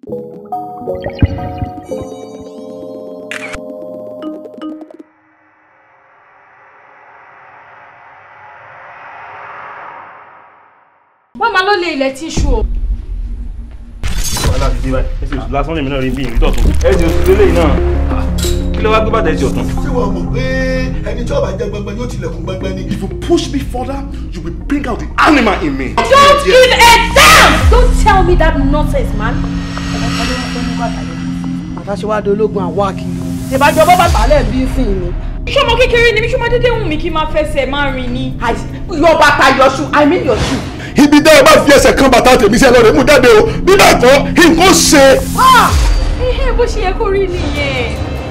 wọ́n máa lọ lé ilẹ̀ tíṣù o. wàhálà ti dé báyìí ẹsẹ̀ oṣù lásán lèmi náà rí bí ìrìn tọ̀tún ẹsẹ̀ oṣù lélẹ̀ náà kí ló wá gbé bàtà ẹsẹ̀ ọ̀tún. ṣé wàá mọ̀ pé ẹni tí ó bá jẹ gbẹngbẹ yóò tilẹ̀kùn gbẹngbẹ ni. if you push me further you will bring out the animal in me. don't give a damn. don't tell me that nonsense man. àtàṣe wá dológun àwa kiri ìbájọ bọ́ bàtà lẹ̀ bí sìn ni. ṣọmọ kékeré ni mi ṣọmọ dédé wù mí kí n máa fẹsẹ̀ máa rìn ni. yọ bàtà yọ ṣu i mean yọ ṣu. ibi dẹ́ ẹ bá fi ẹsẹ̀ kan bàtà tèmi sí ẹ lọ́rẹ̀ mú jáde o bí bẹ́ẹ̀ kọ́ nǹkan ṣe. ẹhẹ bó ṣe yẹ kó rí nìyẹn.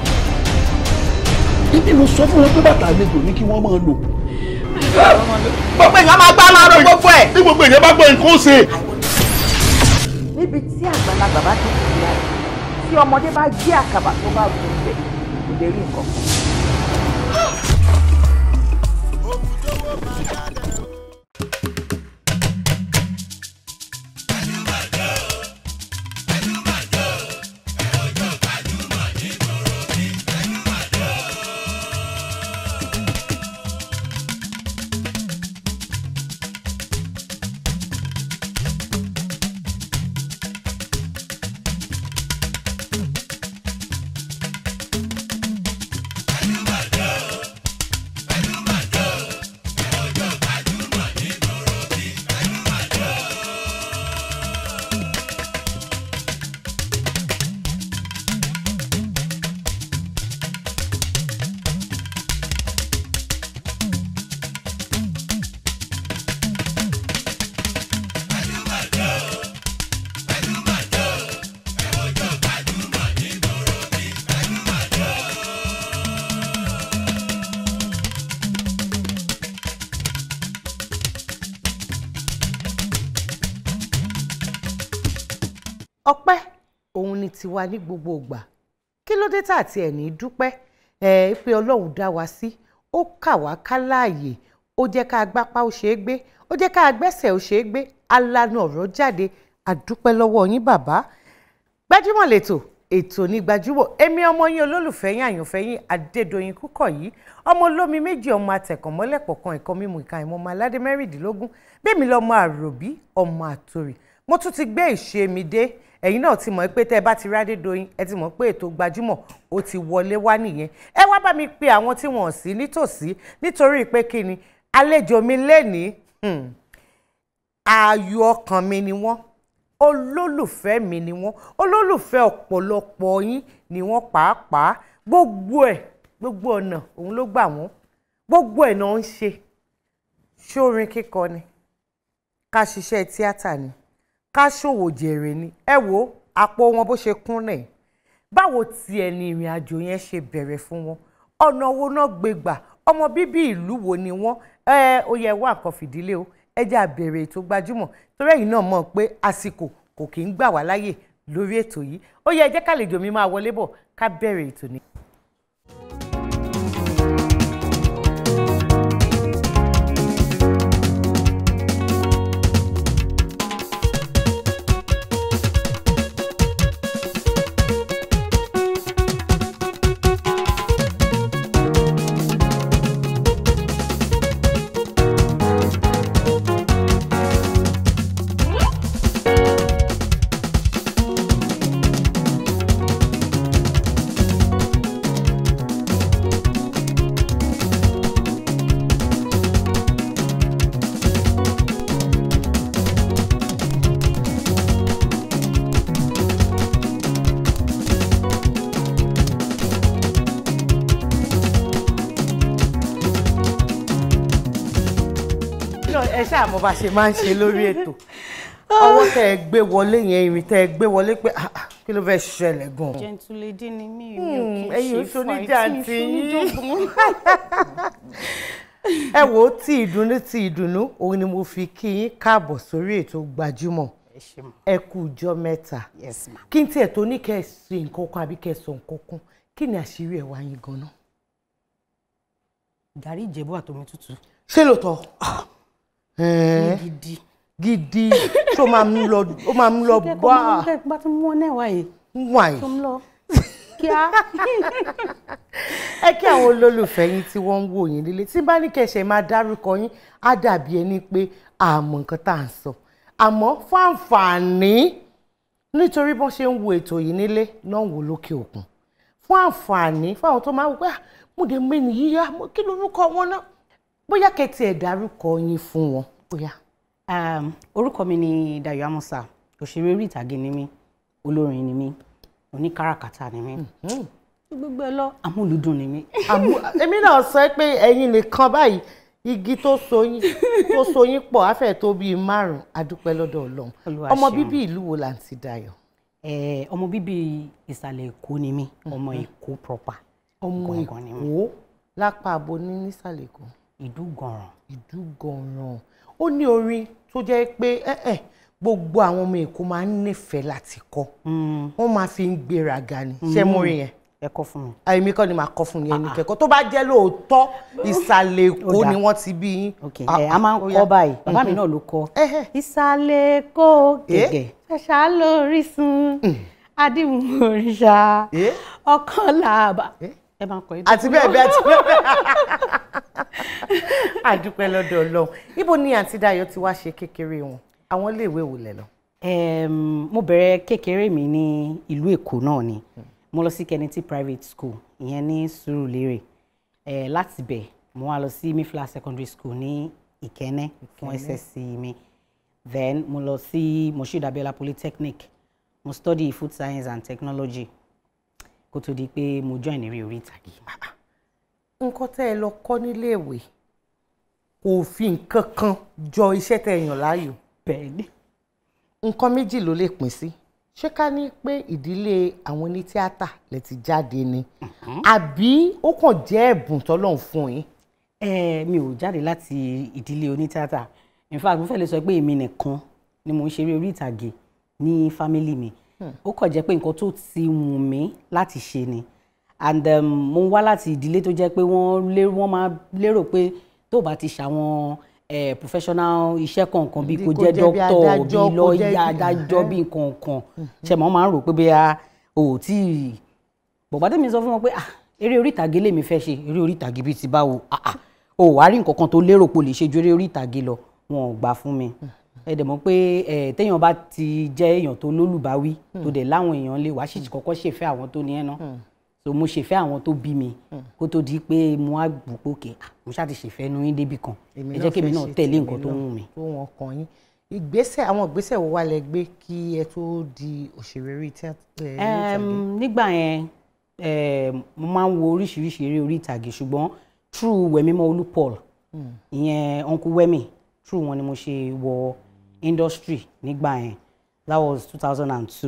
ibi mo sọ fún wọn pé bàtà àlejò ní kí wọ́n máa lò. gbogbo èèyàn máa gbá máa ro gbogbo ẹ̀. bí gbogbo èèyàn bá gbọ́ nǹkan ṣe. níbi tí àgbàlagbà bá ti kú ya tí ọmọdé bá jí àkàbà tó bá gùn bẹ̀ kò lè rí nǹkan. ọpẹ́ òun ni tiwa ní gbogbo ìgbà kí ló dé tá àti ẹ̀ ní dúpẹ́ ẹ̀ pé ọlọ́run dá wa sí ó kà wá ká láàyè ó jẹ́ ká gbápá ó ṣeé gbé ó jẹ́ ká gbẹ́sẹ̀ ó ṣeé gbé alanu ọ̀rọ̀ jáde àdúpẹ́ lọ́wọ́ yín bàbá gbajúmọ̀ lẹ́tọ̀ ètò ní gbajúmọ̀ èmi ọmọ yín olólùfẹ́ yín àyànfẹ́ yín adédọ̀yìn kúkọ̀ yìí ọmọ olómi méjì ọmọ atẹ̀kànmọ́lẹ̀ pọ̀kan ẹ̀kọ́ mímu ìka ìmọ̀ ọmọ aládé mẹ́rìndínlógún bẹ́ẹ̀mi lọ́mọ àròbí ọmọ àtòrì mo tún ti gbé ìṣe mi dé ẹ̀yin náà ti mọ̀ pé tẹ́ ẹ bá ti rádé doyin ẹ ti mọ̀ pé ètò gbajúmọ̀ ó ti wọlé wá nìyẹn ẹ wá bá mi pe àwọn tí wọ́n sí nítòsí nítorí pé kí ni àlejò mi lénìí hmm, ààyò ọkàn mi ni wọ́n olólùfẹ́ mi ni wọ́n olólùfẹ́ ọ̀pọ̀lọpọ̀ yín ni wọ́n pàápàá gbogbo ẹ̀ gbogbo ọ̀nà òun ló gbà wọ́n gbogbo ẹ̀ náà ń ṣe ṣórin kíkọ ni ká ṣiṣẹ́ tíátà ni ká ṣòwò jèrè ni ẹ wo àpò wọn bó ṣe kún náà báwo tiẹ̀ ni ìrìn àjò yẹn ṣe bẹ̀rẹ̀ fún wọn ọ̀nà wo náà gbé gbà ọmọ bíbí ìlú wo ni wọ́n ẹ ó yẹ wá nǹkan fìdílé o ẹ jẹ́ àbẹ̀rẹ̀ ètò gbajúmọ̀ torí ẹ̀yin náà mọ̀ pé àsìkò kò kì í gbà wá láyè lórí ètò yìí ó yẹ ẹ jẹ́ kálejò mi máa wọlé bọ̀ ká bẹ̀rẹ̀ ètò ni. ẹ ṣáà mo bá ṣe máa ń ṣe lórí ètò ọwọ́ tẹ ẹ gbé wọlé yẹn ìrìn tẹ ẹ gbé wọlé pé ah, ah, kí ló fẹ́ ṣẹlẹ̀ gan-an. gentle lady ni mí mi Hmm, ò kì ẹ̀yin í ò ṣe ṣoníjà fight, tí mi ò yín. ṣoníjọ̀gbọ̀n. ẹ wo tí ìdùnnú tí ìdùnnú òun ni mo fi kí yín káàbọ̀ sórí ètò gbajúmọ̀ ẹ ṣe mọ ẹ kú ọjọ́ mẹ́ta yes ma. kí n tiẹ̀ tó ní kẹ́ ẹ ṣe nǹkan kan àbí kẹ́ ẹ sọ nǹkan kan kí ni àṣírí ẹ̀ wá yín gan-an. gàrí ìjẹ̀bú àtomi tútù ṣé lóòótọ́? ní Ẹ̀ẹ́, gidi gidi tó máa mú lọ ó máa mú lọ bá kẹ́kọ̀ọ́ bá tún mú ọ náà wáyé wàyí. tó ń lọ kíá. ẹ kí àwọn olólùfẹ́ yín tí wọ́n ń wò yín lílé tí bá ní kẹsẹ̀ máa dárúkọ yín á dàbí ẹni pé àmọ́ nǹkan tá à ń sọ àmọ́ fún àǹfààní nítorí bọ́n ṣe ń wo ètò yìí nílé náà wò lókè òkun fún àǹfààní fún àwọn tó máa wò pé "Ah, mo dé mẹ́ni yíyá mo- kí lorúkọ wọn náà bóyá kẹtì ẹ̀ dárúkọ yín fún wọn bóyá. Um, orúkọ mi ni Dayọ̀ Amusa òṣèré orí ìtàgé ni mí olórin ni mí oníkàràkátà ni mí gbogbo ẹ lọ amúlùdùn ni mí. àmú èmi náà sọ pé ẹ̀yin nìkan báyìí igi tó so yín tó so yín pọ̀ afẹ́ tó bíi márùn-ún adúpẹ́ lọ́dọ̀ ọlọ́run Olúwa ọmọ ṣeun. bíbí ìlú wo là ń ti Dayọ̀ Eh, ọmọ bíbí ìsàlẹ̀ èkó ni mí ọmọ èkó proper ọmọ Gangan ni mí. èkó lápá abo ní nísàlẹ̀ èkó ìdúgànràn ìdúgànràn ó ní orin tó jẹ́ pé ẹ̀ ẹ̀ gbogbo àwọn ọmọ èkó máa ń nífẹ̀ẹ́ láti kọ wọ́n máa fi ń gbéraga ni ṣé mo rí yẹn ẹ kọ́ fún mi. àìmí kọ́ ni màá kọ́ fún yẹn ní kẹ́kọ̀ọ́ tó bá jẹ́ lóòótọ́ ìsàlẹ̀ èkó Ó dáa. ni wọ́n ti bí yín. ok Ah, ẹ a máa ń ó kọ́ yá. báyìí bàbá mi náà ló kọ́ Ẹhẹ́. ìsàlẹ̀ èkó Eh? gẹ̀gẹ̀ fẹsà lórísun adìmú òrìṣà Eh? ọkàn làbà Eh? ẹ máa ń kọ́ àti bẹ́ẹ̀ bẹ́ẹ̀ àti bẹ́ẹ̀ bẹ́ẹ̀. àdúpẹ́ lọ́dọ̀ ọlọ́run ibo ni àǹtí Dayọ̀ ti wá ṣe kékeré wọn àwọn iléèwé wò lẹ̀ lọ. Em, mo bẹ̀rẹ̀ kékeré mi ní ìlú èkó náà ni mo lọ sí Kennedy private school ìyẹn ní Sùúrùlérè Eh, láti bẹ̀ mo wá lọ sí Mayflower secondary school ní Ìkẹ́nnẹ́ fún SSC mi then mo lọ sí Moshood Abiola polytechnic mo study food science and technology kó tó di pé mo join eré orí ìtàgé. nǹkan tẹ́ ẹ lọ kọ́ níléèwé kò fi nǹkan kan jọ iṣẹ́ tẹ́ ẹ yàn láàyò bẹ́ẹ̀ ni. nǹkan méjì ló lè pín sí ṣé ká ní pé ìdílé àwọn onítíátà lè ti jáde ni àbí ó kàn jẹ́ ẹ̀bùn tọ́lọ́run fún yín. Eh, mi ò jáde láti ìdílé onítìátà in fact mo fẹ́ lè sọ pé èmi nìkan ni mo ń ṣeré orí ìtàgé ní fámílì mi ó kàn jẹ́ pé nǹkan tó ti wù mí láti ṣe ni and um, mo wá láti ìdílé tó jẹ́ pé wọ́n lé wọ́n máa lérò pé tó bá ti ṣàwọn eh, professional iṣẹ́ kọ̀ọ̀kan bíi Bí kó kó jẹ́ jẹ́ bí dókítọ̀ adájọ́, bíi kó jẹ́ lọ́ọ̀yà bí- adájọ́ bíi nǹkan kan ṣe mọ́ máa ń rò pé bóyá o ò tí ì bọ̀gbá tèmi sọ fún wọn pé ah eré orí ìtàgé lèmi fẹ́ ṣe eré orí ìtàgé bíi ti báwo ah ah o wàá rí nǹkan kan tó lérò pé o lè ṣe ju eré orí ìtàgé lọ wọn ò gbà fún mi ẹ dẹ̀ mọ̀ pé ẹ téèyàn bá ti jẹ́ èèyàn tó lólùbáwí tó dẹ̀ láwọn èèyàn lé wàá sì kọ́kọ́ ṣèfẹ́ àwọn tó ní ẹ̀ náà so mo ṣèfẹ́ àwọn tó bí mi kó tó di pé mo á gbù pé òkè ah mo ṣáà ti ṣèfẹ́ nu yín débì kan ẹ jẹ́ kémi fẹ́ náà ṣe tẹ̀lé tèmi nǹkan tó náà, wù mí. tó wọn kàn yín ìgbésẹ̀ àwọn ìgbésẹ̀ wo wá lẹ gbé kí ẹ tó di òṣèré orí tíátà ẹ, orí ìtàgé? Em, nígbà yẹn em, mo máa ń wo oríṣiríṣi eré orí ìtàgé ṣùgbọ́n through Wẹ̀mímọ́ Olú Paul ìyẹn uncle Wẹ̀mí through wọn ni mo ṣe wọ industry nígbà yẹn that was two thousand and two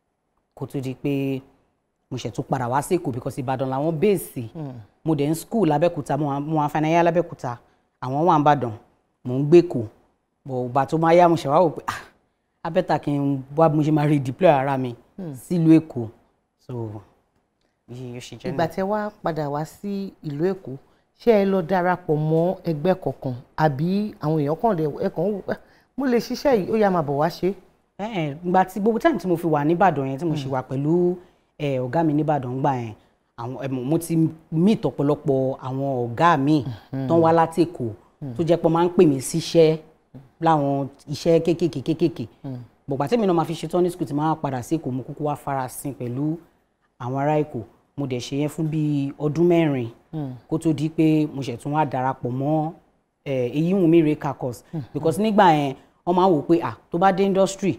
kó tó di pé mo ṣẹ̀ tún padà wá sí Èkó because Ìbàdàn làwọn bẹ́ẹ̀sì mo dẹ̀ ń school lábẹ́kúta mo wà- mo wà fanáyà lábẹ́kúta àwọn wà ń bàdàn mò ń gbé kó bọ̀ ìgbà tó máa yá mo ṣẹ̀ wá wò pé ah abẹ́ta kí n wá bí mo ṣe máa redeploy ara mi sílùú Èkó so yìí yóò ṣe jẹ́ ìgbà nìyẹn. tẹ wá padà wá sí ìlú èkó ṣé ẹ lọ darapọ̀ mọ́ ẹgbẹ́ kọ̀ọ̀kan àbí àwọn èèyàn kàn dé ẹ kàn ń wò "Ah, mo lè ṣiṣẹ́ yìí ó yá máa bọ̀ wá ṣe é." Ẹ̀ẹ́n, ìgbà tí gbogbo time tí mo fi wà nìbàdàn yẹn tí mo ṣì wà pẹ̀lú ẹ̀, ọ̀gá mi nìbàdàn gbà yẹn àwọn ẹ̀, mo ti meet ọ̀pọ̀lọpọ̀ àwọn ọ̀gá mi tó ń wá láti Èkó tó jẹ́ pé wọ́n máa ń pè mí síṣẹ́ láwọn iṣẹ́ kéékèèké kéékèèké bọ̀gbà tèmi náà máa fi ṣetán ní school tí máa padà sí Èkó mo kúkú wá farasin pẹ̀lú àwọn ará Èkó mo dẹ̀ ṣe yẹn fún bíi ọdún mẹ́rin kó tó di pé mo ṣẹ̀ tún wá darapọ̀ mọ́ ẹ̀, Èyíwùnmí Reka course because nígbà yẹn wọ́n máa ń wò pé ah tó bá dé industry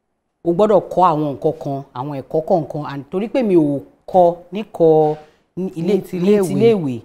o gbọ́dọ̀ kọ́ àwọn nǹkan kan àwọn ẹ̀kọ́ kọ̀ọ̀kan and torí pé mi ò kọ́ níkọ́ ní ilé Ní ti iléèwé. ní ti iléèwé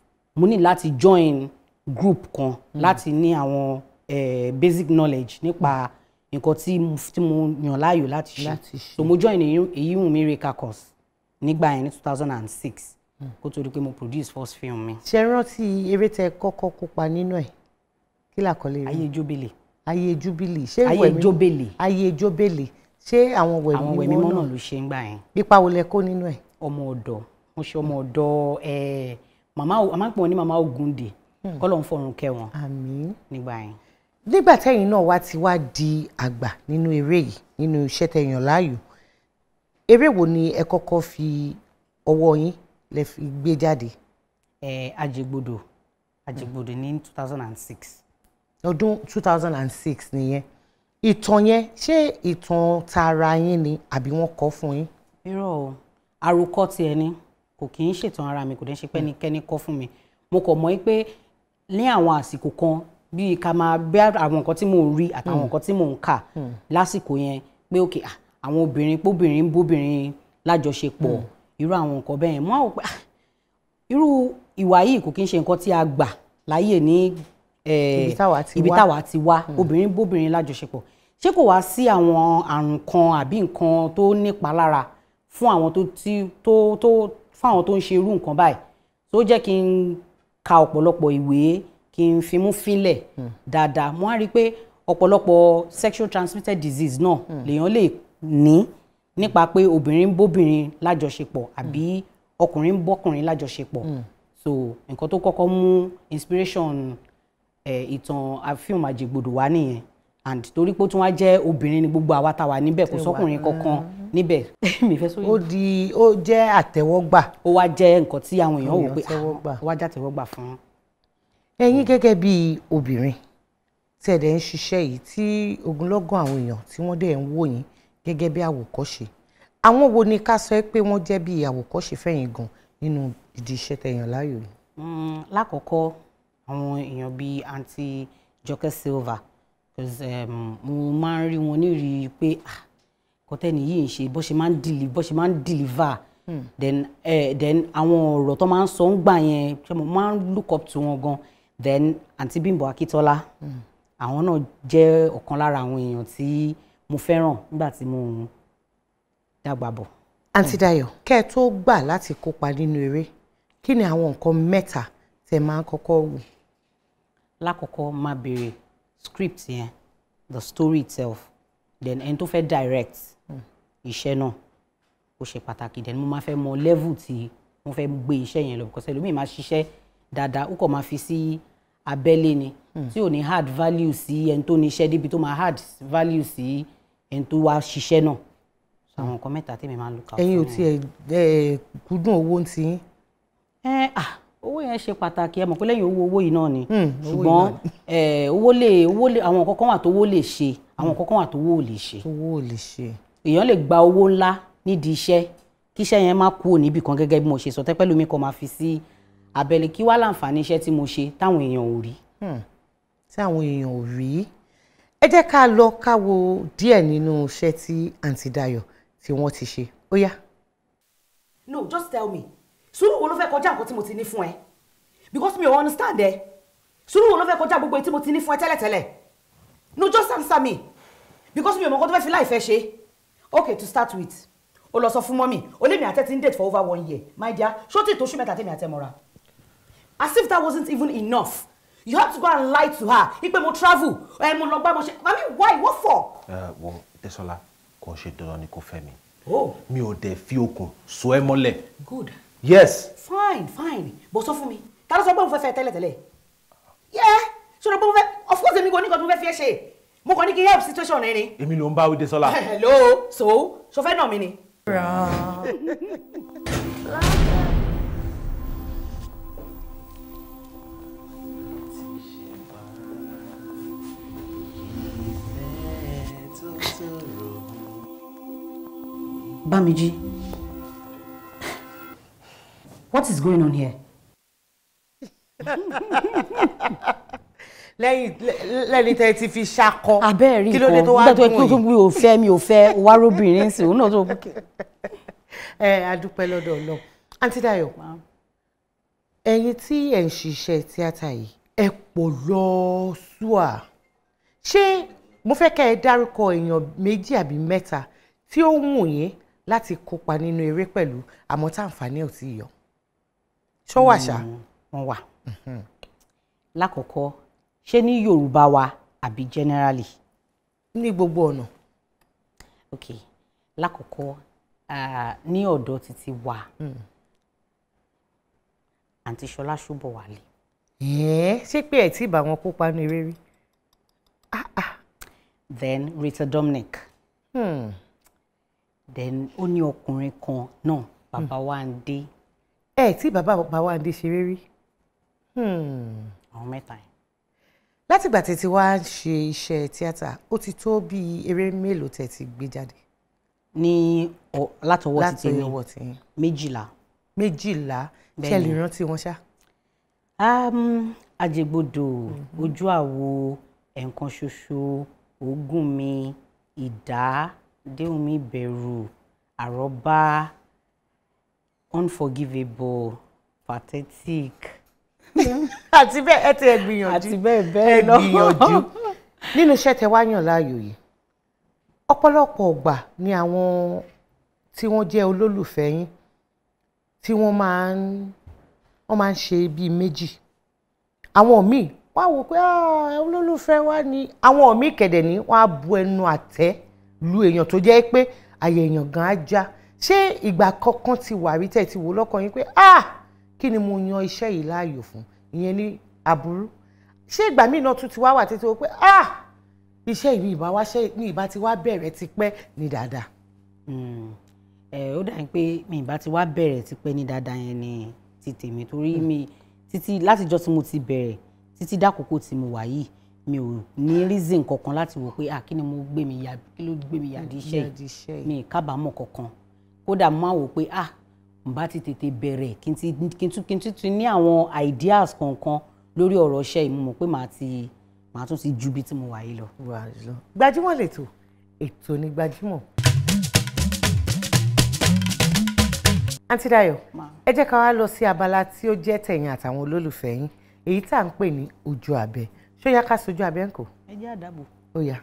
mo ní láti join group kan láti ní àwọn eh, basic knowledge nípa nǹkan tí mo tí mo yàn láàyò láti ṣe Láti ṣe. so mo join Èyíwùnmí Reka course nígbà yẹn ní two thousand and six kó tó di pé mo produce first film mi ṣe rántí eré tẹ kọ́kọ́ kópa nínú ẹ̀ kí làkọlé rẹ̀ ayé jóbélé ayé júbílì ṣé ayé Wẹ̀mí- jóbélé ayé jóbélì ṣé àwọn wẹ̀mí àwọn wẹ̀mí mọ́ náà ló ṣe ń gbà yẹn. ipa wo lẹ kó nínú ẹ̀ ọmọ ọ̀dọ̀ mo ṣe ọmọ ọ̀dọ̀ ẹ màmá a máa ń pè wọn ní màmá Ògúndé kọlọ ń fọrùn kẹ́ wọn àmín nígbà yẹn. nígbà tẹ́yìn náà wá ti wá di àgbà nínú eré yìí nínú iṣẹ́ tẹ̀yàn láàyò eré wo ni ẹ kọ́kọ́ fi ọwọ́ yín lẹ fi gbé jáde ẹ àjẹgbodò àjẹgbodò ní two thousand and six ọdún two thousand and six nìyẹn ìtàn yẹn ṣé ìtàn tara yín ni àbí wọ́n kọ fún yín. irọ́ o àròkọ tiẹ̀ ni kò kì í ṣètàn ara mi kò dẹ́ ṣe pẹ́nikẹ́ni kọ́ fún mi mo kàn mọ̀ pé ní àwọn àsìkò kan bíi ká máa bẹ́ àwọn nǹkan tí mò ń rí àtàwọn nǹkan tí mò ń kà lásìkò yẹn pé òkè ah, àwọn obìnrin póbìnrin ń bóbìnrin lájọṣepọ̀ irú àwọn nǹkan bẹ́ẹ̀ yẹn mo á wò pé ah, irú ìwà yìí kò kí ń ṣe nǹkan tí a gbà láyè ní eh, Ibi táwa ti ibi wá. táwa ti wá obìnrin bóbìnrin lájọṣepọ̀ ṣé kò wá sí àwọn àrùn kan àbí nǹkan tó nípa lára fún àwọn tó ti tó tó fún àwọn tó ń ṣe irú nǹkan báyìí tó jẹ́ kí n ka ọ̀pọ̀lọpọ̀ ìwé kí n fimú fínlẹ̀ dáadáa mo á rí i pé ọ̀pọ̀lọpọ̀ sexual transmitted disease náà lèèyàn lè ní nípa pé obìnrin ń bóbìnrin lájọṣepọ̀ àbí ọkùnrin ń bọ́kùnrin lájọṣepọ̀ so nǹkan tó kọ́kọ́ mú inspiration eh, ìtàn àfihàn àjẹgbodò wá nìyẹn and torí pé ó tún wá jẹ́ obìnrin ni gbogbo àwa tá wà níbẹ̀ kò sọ́kùnrin kankan níbẹ̀ mi fẹ́ sóyún ó di ó jẹ́ àtẹ́wọ́gbà ó wá jẹ́ nǹkan tí àwọn èèyàn wò Èèyàn pé tẹ́wọ́ gbà. ah, ó wá já tẹ́wọ́ gbà fún ẹ̀yin gẹ́gẹ́ bí obìnrin tí ẹ dẹ̀ ń ṣiṣẹ́ yìí tí ogunlọ́gọ̀ àwọn èèyàn tí wọ́n dẹ̀ ń wò yín gẹ́gẹ́ bí àwòkọ́ṣe àwọn wo ni ká sọ pé wọ́n jẹ́ bí àwòkọ́ṣe fẹ̀yìn gan nínú ìdí iṣẹ́ tẹ̀yàn láàyò yìí. Mm, lákọ̀ọ́kọ́ àwọn èèyàn bíi aunty Jọkẹ́ Silva 'cause, um, mo máa ń rí wọn nírìí pé ah, kọ́tẹ́nì yìí ń ṣe bó ṣe máa ń deliver bó ṣe máa ń deliver then eh, then àwọn ọ̀rọ̀ tó máa ń sọ ń gbà yẹn ṣé mo máa ń look up to wọn gan then aunty Bímbọ́ Akíntọ́lá àwọn náà jẹ́ ọ̀kan lára àwọn èèyàn tí mo fẹ́ràn nígbà tí mo ń dàgbà bọ̀. àǹtí Dayọ̀ kẹ́ ẹ tó gbà láti kópa nínú eré kí ni àwọn nǹkan mẹ́ta tẹ́ máa ń kọ́kọ́ wò. lákọ̀ọ́kọ́ máa béèrè script yẹn the story itself then ẹni tó fẹ́ direct iṣẹ́ náà ó ṣe pàtàkì then mo máa fẹ́ mọ level tí wọ́n fẹ́ gbé iṣẹ́ yẹn lọ because ẹlòmíì máa ṣiṣẹ́ dáadáa ó kàn máa fi sí abẹ́lé ni tí ò ní add value sí ẹni tó ní iṣẹ́ débi tó máa add value sí ẹni tó wá ṣiṣẹ́ náà so àwọn nǹkan mẹ́ta tèmi máa ń look out ẹ̀yin ò fún tiẹ̀ ẹ̀ kúndùn owó ń ti yín. ẹ ah owó yẹn ṣe pàtàkì ẹ mọ̀ pé lẹ́yìn owó owó yìí náà ni Hmm, owó ṣùgbọ́n yìí náà ẹ owó lè owó lè àwọn nǹkan kan wà tó owó lè ṣe àwọn nǹkan kan wà tó owó ò lè ṣe owó ò lè ṣe. èèyàn lè gba owó ńlá nídìí iṣẹ́ kí iṣẹ́ yẹn má kúrò níbì kan gẹ́gẹ́ bí mo ṣe sọ tẹ́pẹ́ lómi kan máa fi sí abẹ́lé kí wá láǹfààní iṣẹ́ tí mo ṣe táwọn èèyàn ò rí. tí àwọn èèyàn ò rí ẹ jẹ́ ká lọ ká wo díẹ̀ nínú iṣẹ́ tí àǹtí Dayọ̀ tí wọ́n ti ṣe ó yá. no just tell me sùúrù wo ló fẹ́ kọjá nǹkan tí mo ti ní fún ẹ because mi ò understand ẹ sùúrù wo ló fẹ́ kọjá gbogbo èyí tí mo ti ní fún ẹ tẹ́lẹ̀tẹ́lẹ̀ no just answer me because mi ò mọ̀ nǹkan tó fẹ́ fi láìfẹ́ ṣe okay to start with o lọ sọ fún mọ́mì o lé mi àtẹ́ ti ń date for over one year my dear ṣó tí ìtòṣù mẹ́ta tẹ́mi àtẹ́ mọ́ra as if that wasn't even enough you have to go and lie to her ipe mo travel ẹ mo lọ gbá mo ṣe i mean why what for. ẹ wọ Tẹ́sọ́lá kò ṣe dandan ni kò fẹ́ mi oh mi ò dẹ̀ fi okùn so ẹ mọ́lẹ̀ good yes fine fine bó sọ fún mi ta ló sọ pé mo fẹ́ fẹ́ tẹ́lẹ̀tẹ́lẹ̀ yeah sọ̀rọ̀ pé mo fẹ́ of course èmi kò ní nǹkan tó fẹ́ fi ẹ́ ṣe mo kàn ní kí help situation rẹ ni. èmi ló ń bá wí Tẹ́sọ́lá. hello so so fẹ́ nà mí ni. Bámijí what is going on here. lẹ́yìn lẹ́ni tẹ́ ẹ ti fi ṣakọ abẹ́ẹ̀ rí kí ló dé nǹkan tó wá nígbà tó dùn tó yìí. mi ò fẹ́ mi ò fẹ́ o wá róbìnrin sí òun náà tó ẹ adúpẹ́ lọ́dọ̀ Ọlọ́run àǹtí Dayọ̀ ẹ̀yin tí ẹ̀ ń ṣiṣẹ́ tíátà yìí ẹ pọ̀ lọ́ọ́sùà ṣé mo fẹ́ kẹ́ ẹ dárúkọ èèyàn méjì àbí mẹ́ta tí ó wù yín láti kópa nínú eré pẹ̀lú àmọ́ tá àǹfààní ò tí ì yọ ṣọ́wọ́ àṣà wọ́n wà. lákọ̀ọ́kọ́ ṣé ní Yorùbá wa àbí generally ní gbogbo ọ̀nà ok lákọ̀ọ́kọ́ ah, ní ọ̀dọ̀ títí wa àǹtí Ṣọlá Ṣóbọ̀wálé ẹ̀ẹ́ ṣé pé ẹ̀ tí ì bá wọn kópa nínú eré rí then Rita Dominic Hmm. then ó ní ọkùnrin kan náà Babawande ẹ tí bàbá Babawande ṣeré rí Hmm. àwọn mẹ́ta yẹn. látìgbà tí ti wá ń ṣe iṣẹ́ tíátà ó ti tó bí eré mélòó tẹ́ ti gbé jáde ní ọ- látọwọ́ ti láti tèmi ọwọ́ tiyín méjìlá méjìlá ṣe Bẹ́ẹ̀ni. lè rántí wọn ṣá. um, ajẹgbodò ojú àwo ẹ̀ǹkan ṣoṣo òógùn mi ìdá déhùn mi bẹ̀rù àrọ́bá unforgivable pathetic àti bẹ́ẹ̀ ẹ ti ẹ gbìyànjú àti bẹ́ẹ̀ ẹ bẹ́ẹ̀ lọ. gbìyànjú nínú iṣẹ́ tẹ wá yàn láàyò yìí ọ̀pọ̀lọpọ̀ ọgbà ni àwọn tí wọ́n jẹ́ olólùfẹ́ yín tí wọ́n máa ń wọ́n máa ń ṣe bíi méjì àwọn míì wọ́n á wò pé "Ah, olólùfẹ́ wa ni àwọn míì kẹ̀dẹ̀ ní wọ́n á bu ẹnu àtẹ́ lu èèyàn tó jẹ́ pé àyè èèyàn gan á já ṣé ìgbà kankan ti wà rí tẹ̀ ti wò lọ́kàn yín pé ah kí ni mo yan iṣẹ́ yìí láàyò fún ìyẹn ní aburú ṣé ìgbà míì náà tún ti wá wà títí wò pé ah iṣẹ́ ìbí ìbá wá ṣe ní ìbá ti wá bẹ̀rẹ̀ ti pẹ́ ní dáadáa. Mm. ẹ ó dà ní pé mi ìbá ti wá bẹ̀rẹ̀ tipẹ́ ní dáadáa yẹn ni ti tèmi torí mi títí látijọ́ tí mo ti bẹ̀rẹ̀ títí dákòókò tí mo wà yìí mi ò ní reason kankan láti wò pé ah kí ni mo gbé mi yà kí ló gbé mi yàdí iṣẹ́ Yàdí iṣẹ́ yìí yìí. mi ì kábàámọ̀ kankan kódà mo máa wò pé ah n bá ti tètè bẹ̀rẹ̀ kí n ti kí n tún kí n tún ti ní àwọn ideas kankan lórí ọ̀rọ̀ iṣẹ́ yìí mo mọ̀ pé màá ti màá tún ti ju bí tí mo wà yìí lọ. wà á lọ. gbajúmọ̀ lètò ètò ní gbajúmọ̀. àǹtí Dayọ̀ ẹ jẹ́ ká wá lọ sí abala tí ó jẹ́ tẹ̀yìn àtàwọn olólùfẹ́ yín èyí tá à ń pè ní ojú abẹ ṣó yá ká sojú abẹ ń kò ẹ jẹ́ àdàbò. ó yá.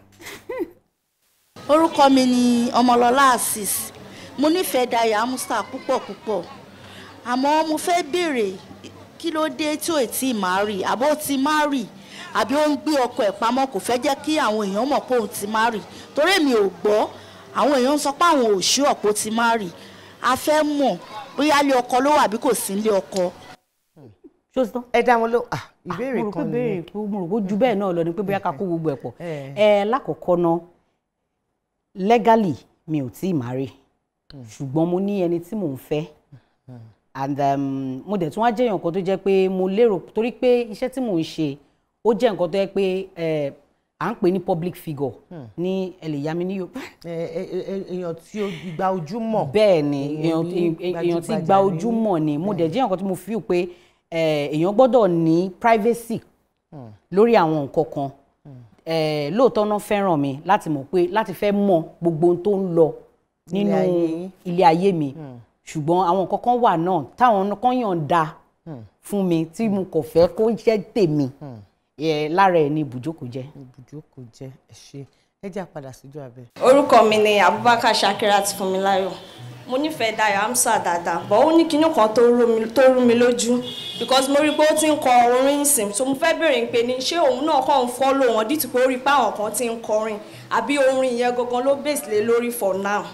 orúkọ mi ni ọmọlọlá asis mo nífẹ̀ẹ́ Dayọ̀ Amusa púpọ̀ púpọ̀ àmọ́ mo fẹ́ béèrè kí ló dé tí ò tí ì máa rì àbó ti máa rì àbí ó ń gbé ọkọ ẹ̀ pamọ́ kò fẹ́ jẹ́ kí àwọn èèyàn mọ̀ pé òun ti máa rì torí èmi ò gbọ́ àwọn èèyàn ń sọ pé àwọn ò ṣí ọ̀pọ̀ ti máa rì a fẹ́ mọ̀ bóyá ilé ọkọ ló wà bí kò sí ilé ọkọ. ṣó ti tán. ẹ dá wọn ló ah ìbéèrè mo rò pé kan béèrè ni pé mo rò pé ju bẹ́ẹ̀ náà lọ ni pé bóyá ká kó gbogbo ẹ̀ pọ̀ Eh. ẹ lákọ̀ọ́kọ́ ná legally mi ò tí ì marry ṣùgbọ́n mo ní ẹni tí mò ń fẹ́ and um, mo dẹ̀ tún wá jẹ́ nǹkan tó jẹ́ pé mo lérò torí pé iṣẹ́ tí mò ń ṣe ó jẹ́ nǹkan tó jẹ́ pé eh, à ń pè ní public figure ní ẹ lè yá mi ní Yorùbá Ẹ, ẹ, ẹ, èèyàn tí ó gba ojú mọ̀ bẹ́ẹ̀ ni Èèyàn èèyàn bí tí- èèyàn tí gbajúgbajà gba ní- ojú mọ̀ ni mo dẹ̀ jẹ́ nǹkan tí mo feel pé eh, èèyàn gbọ́dọ̀ ní privacy lórí àwọn nǹkan kan Eh, lóòótọ́ náà fẹ́ràn mi láti mọ̀ pé láti fẹ́ mọ gbogbo ohun tó ń lọ nínú Ilé ayé yín. ilé ayé mi ṣùgbọ́n àwọn nǹkan kan wà náà táwọn kan yọ̀ǹda fún mi tí mo kò fẹ́ kó jẹ́ tèmi Eh, lára ẹ̀ ni ibùjókòó jẹ́. ibùjókòó jẹ́ ẹ ṣe ẹ jẹ́ àpadà síjú abẹ. orúkọ mi ni abubakar shakirat funmilayo mo nífẹ̀ẹ́ Dayọ̀ Amusa dáadáa but ó ní kinní kan tó rú mi tó rú mi lójú because mo rí i pé ó ti ń kọ orin ìsìn so mo fẹ́ bèrè pé ní ṣé òun náà kàn ń follow wọn dìtì pé ó rí i pé àwọn kan ti ń kọrin àbí orin yẹn gangan ló base lé lórí for now.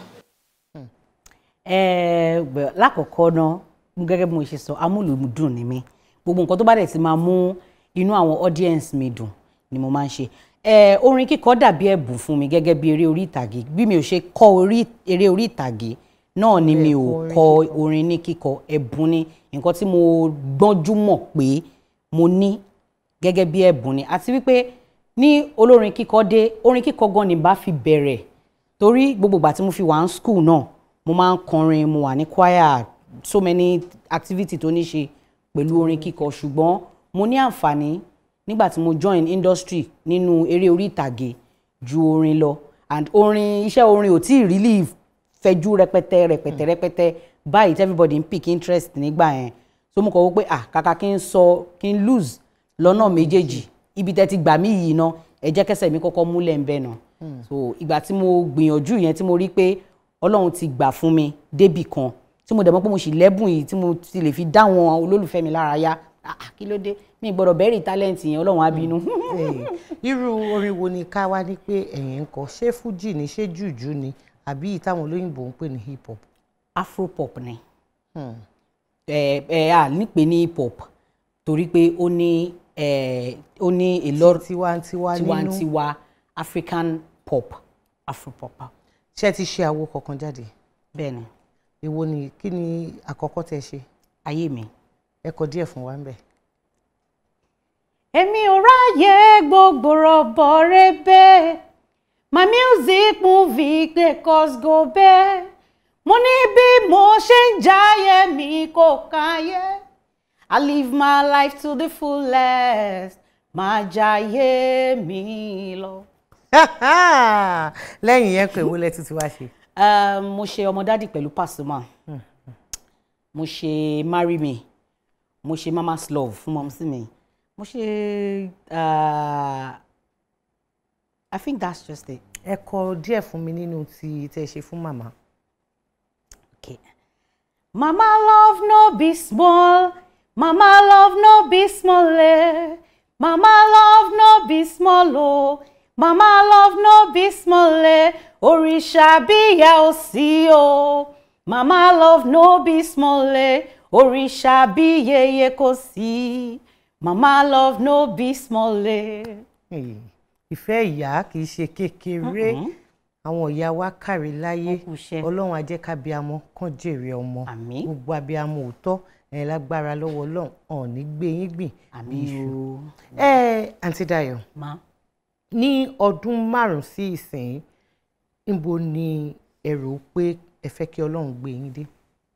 Ẹ, bẹ̀- lákọ̀ọ́kọ́ náà gẹ́gẹ́ bí mo ṣe sọ amúlùmùdùn ni mí gbogbo nǹkan tó bá dẹ̀ ti máa mú inú àwọn audience mi dùn ni mo máa ń ṣe Ẹ, orin kíkọ dàbí ẹ̀bùn fún mi gẹ́gẹ́ bí eré orí ìtàgé bí mi ò ṣe kọ́ orí eré orí ìtàgé náà ni mi ò kọ orin ní kíkọ ẹ̀bùn ni nǹkan tí mo gbọ́njú mọ̀ pé mo ní gẹ́gẹ́ bí ẹ̀bùn ni àti wípé ní olórin kíkọ dé orin kíkọ gan ni bá fi bẹ̀rẹ̀ torí gbogbo ìgbà tí mo fi wà ní school náà mo máa ń kọrin mo wà ní choir so many activity tó ní ṣe pẹ̀lú orin kíkọ ṣùgbọ́n mo ní àǹfààní nígbà tí mo join industry nínú eré orí ìtàgé ju orin lọ and orin iṣẹ́ orin ò tí ì really fẹjú rẹpẹtẹ rẹpẹtẹ rẹpẹtẹ báyìí tí everybody ń pick interest nígbà yẹn so mo kọ̀ wọ́n pé ah kàkà kí n sọ kí n lose lọ́nà méjèèjì ibi tẹ́ ti gbà mí yìí ná ẹ jẹ́ kẹsẹ̀ mi kọ́kọ́ múlẹ̀ ń bẹ̀ nà so ìgbà tí mo gbìyànjú yẹn tí mo rí pé ọlọ́run ti gbà fún mi débì kan tí mo dẹ̀ mọ̀ pé mo sì lẹ́bùn yìí tí mo ti lè fi dá àwọn olólùfẹ́ mi lára yá ah ah, kí ló dé mi gbọ́dọ̀ bẹ́rì tálẹ́ǹtì yẹn ọlọ́run á bínú. Eh, irú orin wo ni ká wá ní pé ẹ̀yin ń kọ ṣé fújì ni ṣé jùjú ni àbí ìtàwọn olóyìnbó ń pè ní hip hop. afropop ni ẹ ẹ à nípe ní hip hop torí pé ó ní ẹ ó ní a lot tiwantiwa nínú tiwantiwa african pop afropop. ṣé ẹ ti ṣe àwo kankan jáde bẹ́ẹ̀ ni èwo ni kí ni àkọ́kọ́ tẹ ṣe ayé mi. ẹ kọ díẹ̀ fún wa ń bẹ̀. èmi ò ráyè gbogbo rọ̀bọ̀ rẹ́bẹ̀ my music movie dey cause go bẹ́ẹ̀ mo ní bí mo ṣe ń jáyé mi kò káyé I live my life to the fullest máa jáyé mi lọ. lẹ́yìn yẹn pé èwo lẹ tún ti wá ṣe. Um, mo ṣe ọmọ dádì pẹ̀lú Pasuma mo ṣe marry me mo ṣe mama's love fún mọ́mísí mi mo ṣe uh, I think that's just it. ẹ kọ díẹ̀ fún mi nínú ti tẹ ṣe fún màmá. Okay. Mama love no be small, mama love no be small, eh. Mama love no be small, oh. Mama love no be small, eh. Òrìṣà bíyà ò sí o. Mama love no be small, eh. Òrìṣà bí yeye kò sí. Mama love no be small, eh. Hey, ìfẹ́ ìyá kì í ṣe kékeré àwọn ìyá wa kárí láyé kú iṣẹ́. ọlọ́run á jẹ́ kábíamọ kán jèrè ọmọ Àmín. gbogbo abiyamọ òótọ́ ẹ̀ lágbára lọ́wọ́ ọlọ́run ọ̀n ní gbé yín gbìn bí Àmín iṣu. o. ẹ àǹtí Dayọ̀ Ma. ní ọdún márùn-ún sí ìsìn níbo ni ẹ rò pé ẹ fẹ́ kí ọlọ́run gbé yín dé.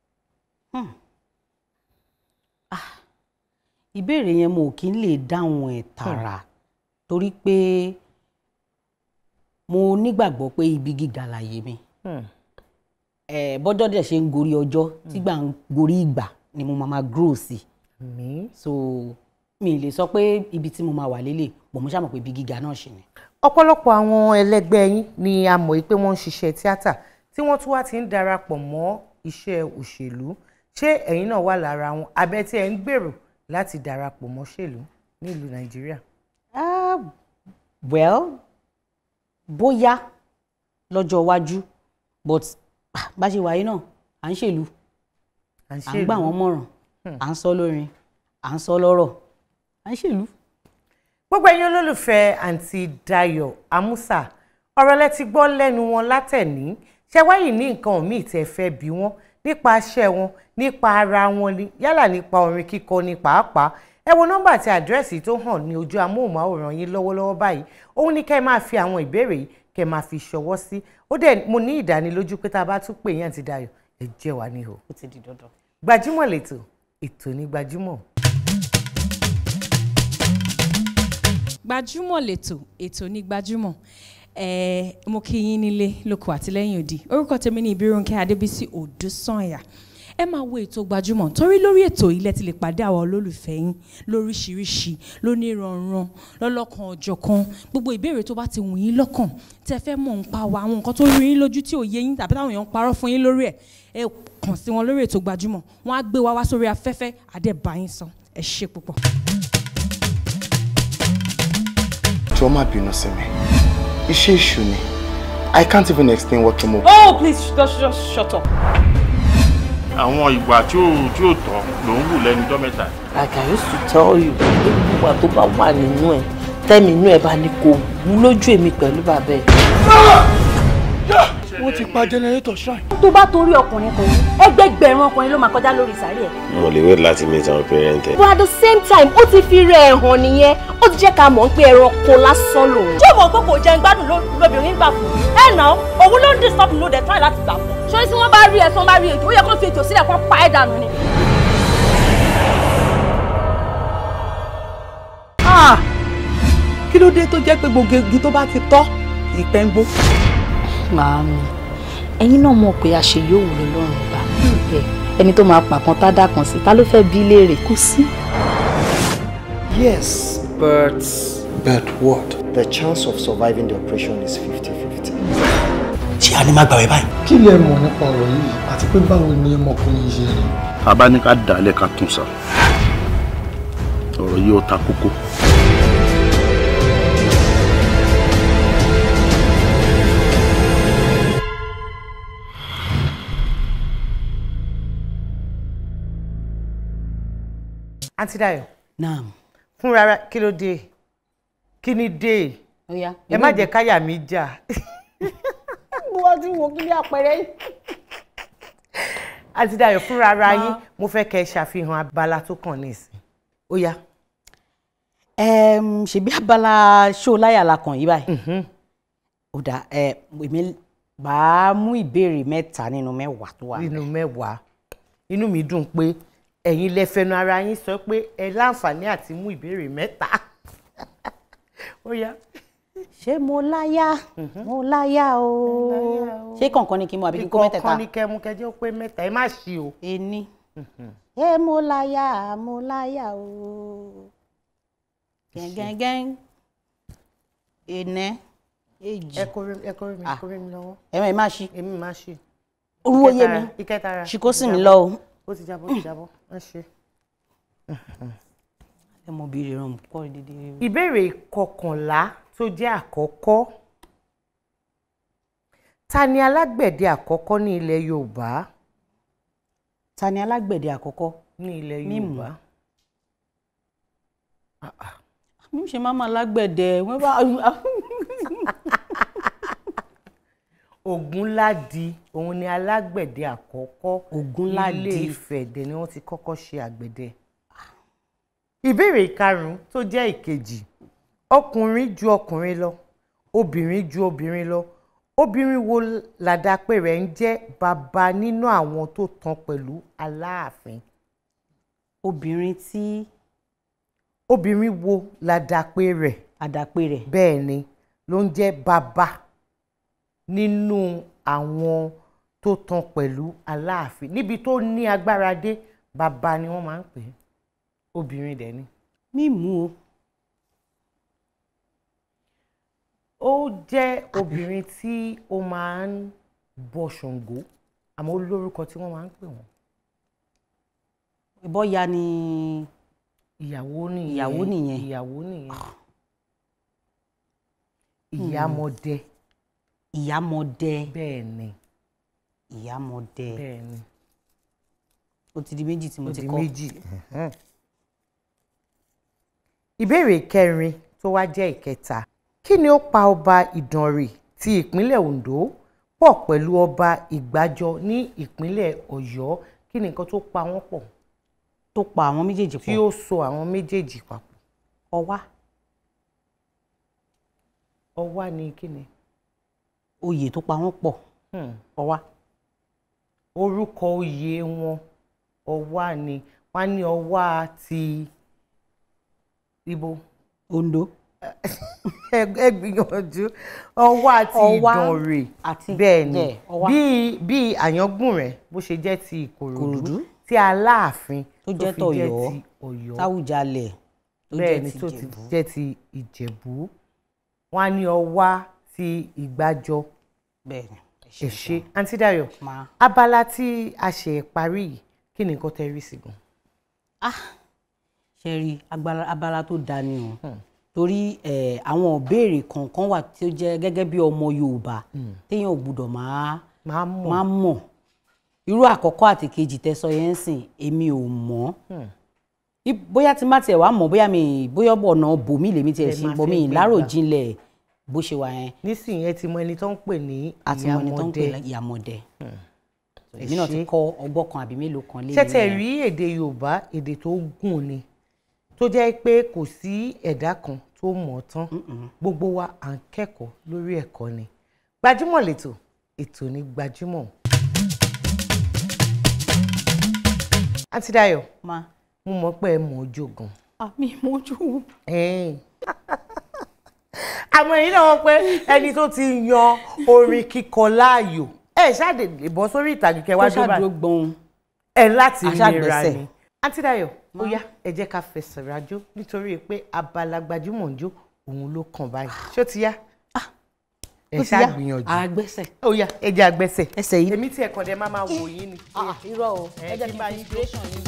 ìbéèrè yẹn mo kì í lè dáhùn ẹ̀ tààrà torí pé mo nígbàgbọ́ pé ibi gíga láyé mi ẹ bọ́jọ́ dẹ̀ ṣe ń gorí ọjọ́ tígbà ń gorí ìgbà ni mo máa ma grow sí Àmín. so mi ì lè sọ pé ibi tí mo máa wà lélẹ̀ bọ̀ mo ṣàmọ̀ pé ibi gíga náà ṣì ni. ọ̀pọ̀lọpọ̀ àwọn ẹlẹgbẹ́ yín ni a mọ̀ pé wọ́n ń ṣiṣẹ́ tíátà tí wọ́n tún wá ti ń darapọ̀ mọ́ iṣẹ́ òṣèlú ṣé ẹ̀yin náà wà lára wọn abẹ́ tí ẹ̀ ń gbèrò láti darapọ̀ mọ́ ṣèlú nílùú nàìjíríà. Ah, well bóyá lọ́jọ́ iwájú but ah, bá ṣe wáyé náà à ń ṣèlú à ń à ń gbà wọ́n mọ̀ràn à ń sọ lórin à ń sọ lọ́rọ̀ à ń ṣèlú. gbogbo ẹ̀yin olólùfẹ́ àǹtí Dayọ̀ Amusa ọ̀rọ̀ lẹ ti gbọ́ lẹ́nu wọn látẹ̀ní ṣé wáyé ní nǹkan míì tẹ́ fẹ́ bí wọ́n nípa iṣẹ́ wọn nípa ara wọn ni yálà nípa orin kíkọ ní pàápàá ẹ wo nọ́mbà àti àdírẹ́sì tó hàn ní ojú amóhùnmáwòrán yín lọ́wọ́lọ́wọ́ báyìí òun ni kẹ́ ẹ máa fi àwọn ìbéèrè yìí kẹ́ ẹ máa fi ṣọwọ́ sí ó dẹ̀ mo ní ìdánilójú pé tá a bá tún pè yín àǹtí Dayọ̀ ẹ jẹ́ wá níhò ó ti di dandan. gbajúmọ̀ lẹ́tọ̀ ètò ní gbajúmọ̀. gbajúmọ̀ lẹ́tọ̀ ètò ní gbajúmọ̀ ẹ̀ẹ́ mo kí yín nílé lóko àtìlẹ́yìn òdì orúkọ tèmi ní Ìbírónkẹ́ Adébísí Odùsànyà ẹ máa wo ètò gbajúmọ̀ torí lórí ètò ilẹ̀ ti lè pàdé àwọn olólùfẹ́ yín lóríṣiríṣi lóníranran lọ́lọ́kan ọ̀jọ̀kan gbogbo ìbéèrè tó bá ti wù yín lọ́kàn tẹ́ fẹ́ mọ̀ ń pa wa àwọn nǹkan tó rí yín lójú tí ò yé yín tàbí táwọn èèyàn ń parọ́ fún yín lórí ẹ̀ ẹ kàn sí wọn lórí ètò gbajúmọ̀ wọ́n á gbé wa wá sórí afẹ́fẹ́ àdẹ́bàáyín sọ ẹ ṣe púpọ̀. jọ̀ọ́ má bínú sí mi iṣẹ́ èṣù ni I can't even explain what mo. Oh, please, just, just shut up. àwọn ìwà tí ò tí ò tọ́ ló ń wù lẹ́nu ọjọ́ mẹ́ta. like I used to tell you gbogbo wa tó bá wà nínú ẹ tẹ́mi inú ẹ bá ní kó wú lójú èmi pẹ̀lú bàbá ẹ. wọ́n ti pa generator shrine. tó bá torí ọkùnrin kan ẹgbẹgbẹ̀rún ọkùnrin ló máa kọjá lórí sàárẹ̀ ẹ̀. mo lè wait láti meet àwọn parent ẹ. but at the same time ó ti fi rẹ̀ ẹ̀ hàn nìyẹn ó ti jẹ́ ká mọ̀ pé ẹranko lásán lòun. ṣé o mọ̀ pé kò jẹun gbádùn ló- lóbìnrin gbà fún ẹ nà òun ló ń disturb ló dẹ̀ try láti gbà fún. ṣé tí wọ́n bá rí ẹ̀ tí wọ́n bá rí ètò ó yẹ kó fi ètò sílẹ̀ kó pa ẹ̀ dànù ni. Ah! kí ló dé tó jẹ́ pé gbogbo igi tó bá ti tọ́ ìpẹ́ ń gbó. Màámi, ẹ̀yin náà mọ̀ pé àṣeyọ̀wò lọ́lọ́run gbà. Ẹ, Ẹni tó máa pàkan tá dà kan sí, ta ló fẹ́ bí léèrè? Kò sí. Yes, but. But what? The chance of surviving the operation is 50-50. ṣé a ní má gbàwé báyìí. kí lẹ mọ̀ nípa ọ̀rọ̀ yìí àti pé báwo ni ọmọkùnrin yìí ṣe rí. tá a bá ní ká dàálẹ̀ ká tún sá ọ̀rọ̀ yìí ó ta kókó. àǹtí Dayọ̀ Naam. fúnra ara kí ló dé kí ni dé Ó yá. ẹ má jẹ́ káyà mi jà wọ́n ti wò kí ní àpẹẹrẹ yìí. àti Dayọ̀ fúnra ara yín mo fẹ́ kẹ́ ẹ ṣàfihàn abala tó kàn nísìn ó yá. Ẹm, ṣebí abala ṣó láyà la kàn yí báyìí. ó dà ẹ èmi bá a mú ìbéèrè mẹ́ta nínú mẹ́wàá tó wà. nínú mẹ́wàá inú mi dùn pé ẹ̀yin lẹ fẹnu ara yín sọ pé ẹ láǹfààní àti mú ìbéèrè mẹ́ta ó yá. ṣé mo láyà mo láyà o ṣé kọ̀ọ̀kan ni kí n mú àbí kí n kó mẹ́tẹ̀ẹ̀ta. ìkọ̀ọ̀kan ni kẹ́ mú kẹjọ́ pé mẹ́ta ẹ má ṣí o. ení ṣé mo láyà mo láyà o gẹ́gẹ́gẹ́ ẹnẹ èjì ẹ kórè ẹ kórè mi Ah. kórè mi lọ́wọ́. ẹ̀mẹ̀ má ṣí èmi má ṣí. orúwó yé mi ìkẹtara ṣì kó sì mí lọ o. ó ti jábọ́ ó ti jábọ́ ẹ ṣe. ẹ mọ bí ìrọ̀rùn kọ́ dídí. ìbéèrè kọkànlá tó jẹ́ àkọ́kọ́ ta ni alágbẹ̀dẹ àkọ́kọ́ ní ilẹ̀ Yorùbá ta ni alágbẹ̀dẹ àkọ́kọ́ ní ilẹ̀ Mímù. Yorùbá mi ṣe máa ma lágbẹ̀dẹ wọ́n bá Ògúnládì òun ni alágbẹ̀dẹ àkọ́kọ́ Ògúnládì. Ilé Ifẹ̀ dẹ̀ ni wọ́n ti kọ́kọ́ ṣe àgbẹ̀dẹ. ìbéèrè ìkarùn-ún tó jẹ́ ìkejì ọkùnrin ju ọkùnrin lọ obìnrin ju obìnrin lọ obìnrin wo làdàpé rẹ̀ ń jẹ́ bàbá nínú àwọn tó tán pẹ̀lú Aláàfin. obìnrin tí obìnrin wo làdàpé rẹ̀ àdàpé rẹ̀ bẹ́ẹ̀ ni ló ń jẹ́ bàbá nínú àwọn tó tán pẹ̀lú Aláàfin níbi tó ní agbára dé bàbá ni wọ́n máa ń pè é obìnrin dẹ̀ ni. mímú o ó jẹ́ obìnrin tí ó máa ń bọ Ṣàngó àmọ́ ó lórúkọ tí wọ́n máa ń pè wọ́n. ìbọ́ya ni ìyàwó nìyẹn ìyàwó nìyẹn. ìyàwó nìyẹn ìyámọdé ìyámọdé bẹ́ẹ̀ ni ìyámọdé bẹ́ẹ̀ ni ó ti di méjì tí mo ó ti di kọ́ méjì. ẹ̀hẹ́n. ìbéèrè kẹrin tó wá jẹ́ ìkẹta kí ni ó pa ọba Ìdànrè ti ìpínlẹ̀ Ondo pọ̀ pẹ̀lú ọba Ìgbàjọ ní ìpínlẹ̀ Ọ̀yọ́ kí ni nǹkan tó pa wọ́n pọ̀ tó pa àwọn méjèèjì tí pọ̀ ó so àwọn méjèèjì papọ̀ ọwá ọwá ni kí ni oyè tó pa wọ́n pọ̀ Hmm. ọwá orúkọ oyè wọn ọwá ni wọ́n á ní ọwá ti ibo Ondo ẹ ẹ gbìyànjú ọwá àti Ọwá Ìdànrè àti- bẹ́ẹ̀ ni yeah, Ọwá. bí bí Àyàngbùnrẹ̀ bó ṣe jẹ́ ti Ìkòròdú Ìkòròdú. tí Aláàfin tó jẹ́ fi jẹ́ tọ̀yọ́ ti Ọ̀yọ́ táwùjalẹ̀ tó bẹ́ẹ̀ jẹ́ ni ti tó ti Ìjẹ̀bú jẹ́ ti Ìjẹ̀bú wọ́n á ní ọwá ti Ìgbàjọ bẹ́ẹ̀ ni ẹ ṣé àǹtí Dayọ̀ máa abala tí a ṣe parí yìí kí ni nǹkan tẹ́ rí sí gan. ṣe rí agbára- abala tó da ni o torí eh, àwọn ìbéèrè kọ̀ọ̀kan wà tí ó jẹ́ gẹ́gẹ́ bí ọmọ Yorùbá téèyàn ò gbúdọ̀ máa máa mọ̀ máa mọ̀ irú àkọ́kọ́ àti kejì tẹ́sọ yẹn ń sìn èmi ò mọ̀ I- bóyá tí má tiẹ̀ wá mọ̀ bóyá mi bóyá ọ̀nà bòmí lèmi tiẹ̀ Lẹ sí máa bọ̀ fi mi gbé gbà. ìláròjinlẹ̀ bó ṣe wà yẹn nísìnyí ẹ ti mọ ẹni tó ń pè ní àti wọn ni tó ń pè Ìyámọdé ní ìyàmọ̀dẹ ẹ èmi náà ti ṣé. kọ́ ọgbọ́n kan àbí mélòó kan lé ṣẹ́tẹ̀ rí èdè Yorùbá èdè tó gùn ni tó jẹ́ pé kò sí ẹ̀dá kan tó mọ̀ ọ́ tán gbogbo wa à ń kẹ́kọ̀ọ́ lórí ẹ̀kọ́ ni gbajúmọ̀ lẹ́tọ̀ ètò ní gbajúmọ̀. àǹtí Dayọ̀ ma mo mọ̀ pé ẹ mọ̀ ọjọ́ gan. àmì ìmọ̀jú Ẹ̀ẹ́n. àmọ́ èyí náà wọ́n pé ẹni tó ti yan orin kíkọ láàyò ẹ ṣáàdè lè bọ́ sórí ìtàgé kẹwàá kó ṣàdúró gbọ́n ẹ láti Aṣáàgbẹ̀sẹ̀. nira ni. àǹtí Dayọ̀ ó yá ẹ jẹ́ ká fẹsẹ̀ rájò nítorí pé abala gbajúmọ̀ ń jó òun ló kàn báyìí ṣó ti yá ẹ ó ti yá. ṣáà gbìyànjú àgbẹ̀sẹ̀ ó yá ẹ jẹ́ àgbẹ̀sẹ̀ ẹsẹ̀ yìí èmi tí ẹ kàn dé máa máa wò yín ni. irọ́ o ẹ jẹ́ kí n bá yín jó. inspiration yìí.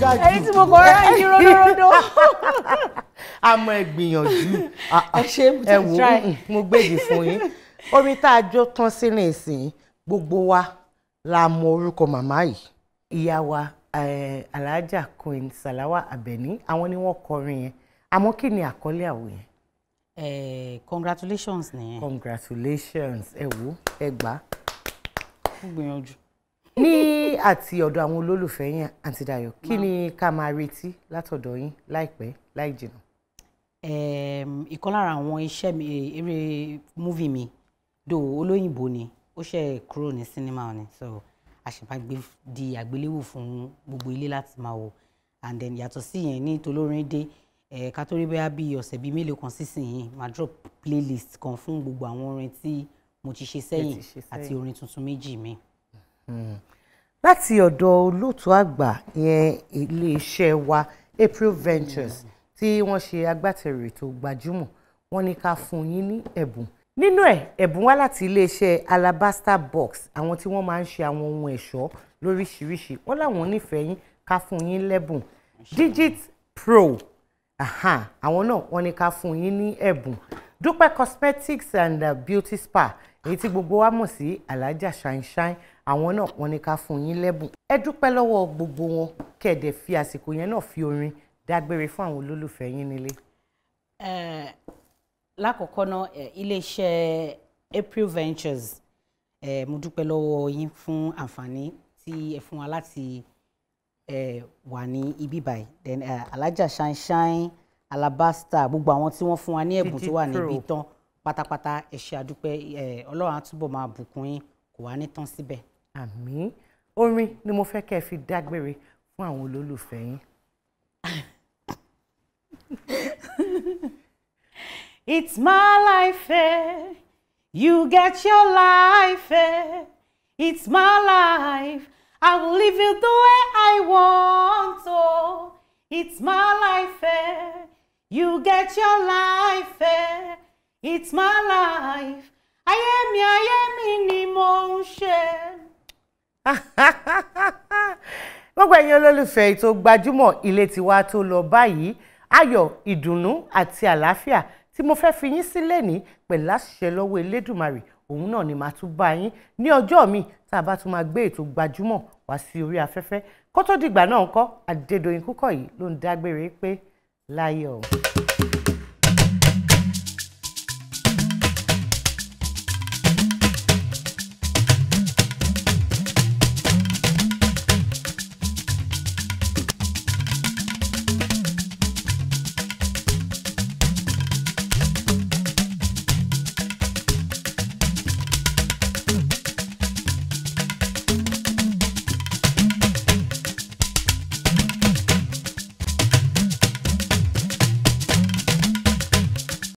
ga jù. èyí tí mo kọ rárá yìí ródóródó. àmọ́ ẹ gbìyànjú Ah, ah. Ẹ ṣé, mo ti ẹ wò try. mm, mo gbèdì fún yín orin tá a jó tán sí nísìnyí gbogbo wa la mọ orúkọ màmá yìí ìyá wa eh, alhaja queen salawa abeni àwọn ni wọ́n kọrin yẹn àmọ́ kí ni àkọlé àwò yẹn. Eh, congratulations nìyẹn. congratulations ẹ wò ẹ gbà á. ó gbìyànjú. ní àti ọ̀dọ̀ àwọn olólùfẹ́ yín àǹtí Dayọ̀ kí ni ká máa retí látọ̀dọ̀ yín láìpẹ́ láì jìnnà. um, ìkan lára àwọn iṣẹ́ mi eh, eré múvì mi do olóyìnbó ni ó ṣe kúrò ní sinimá ni so àṣepàgbé di àgbéléwò fún gbogbo ilé láti máa wò and then yàtọ̀ sí yẹn ní tolórin dé eh, ká tó rí bóyá bíi ọ̀sẹ̀ bíi mélòó kan sísìnyí máa drop playlist kan fún gbogbo àwọn orin tí mo ti ṣe sẹ́yìn ṣe àti sẹ́yìn. orin tuntun méjì mi. láti ọ̀dọ̀ olóòtú àgbà yẹn iléeṣẹ́ wa April Ventures tí wọ́n ṣe agbátẹrù ètò gbajúmọ̀ wọ́n ní ká fún yín ní ẹ̀bùn nínú ẹ̀ ẹ̀bùn wá láti iléeṣẹ́ Alabaster Box àwọn tí wọ́n máa ń ṣe àwọn ohun ẹ̀ṣọ́ lóríṣiríṣi wọ́n láwọn nífẹ̀ẹ́ yín ká fún yín lẹ́bùn Digit Pro aha àwọn náà wọ́n ní ká fún yín ní ẹ̀bùn Dúpẹ́ Cosmetics and uh, Beauty Spa èyí tí gbogbo wa mọ̀ sí Alhaja Shine Shine àwọn náà wọ́n ní ká fún yín lẹ́bùn ẹ dúpẹ́ lọ́wọ́ gbogbo wọn kẹ̀dẹ̀ fi àsìkò yẹn náà fi orin dágbére fún àwọn olólùfẹ́ yín nílé. Eh, lákọ̀ọ́kọ́ náà eh, iléeṣẹ́ April Ventures eh, mo dúpẹ́ lọ́wọ́ yín fún àǹfààní tí ẹ fún wa láti eh, wà ní ibi báyìí then eh, Alhaja Shine Shine Alabaster gbogbo àwọn tí wọ́n fún wa ní ẹ̀bùn tó wà Digit níbí Pro. tán pátápátá ẹ ṣé àdúpẹ́ eh, Ọlọ́run á túbọ̀ máa bùkún yín kò wá ní tán síbẹ̀. àmín orin ni mo fẹ́ kẹ́ ẹ fi dágbére fún àwọn olólùfẹ́ yín. It's my life, eh? You get your life, eh? It's my life. I will live it the way I want, oh. It's my life, eh? You get your life, eh? It's my life. Ayé mi, ayé mi ni mo ń ṣe. gbogbo ẹ̀yin olólùfẹ́ ètò gbajúmọ̀ ilé tiwa tó lọ báyìí ayọ̀ ìdùnnú àti àlàáfíà tí mo fẹ́ fi yín sílẹ̀ ní pẹ̀lú àṣìṣe lọ́wọ́ elédùmarè òun náà ni màá tún bá yín ní ọjọ́ mi tá a bá tún máa gbé ètò gbajúmọ̀ wá sí orí afẹ́fẹ́ kó tó dìgbà náà ńkọ́ Adédoyin Kúkọ̀yí ló ń dágbére pé láyọ̀.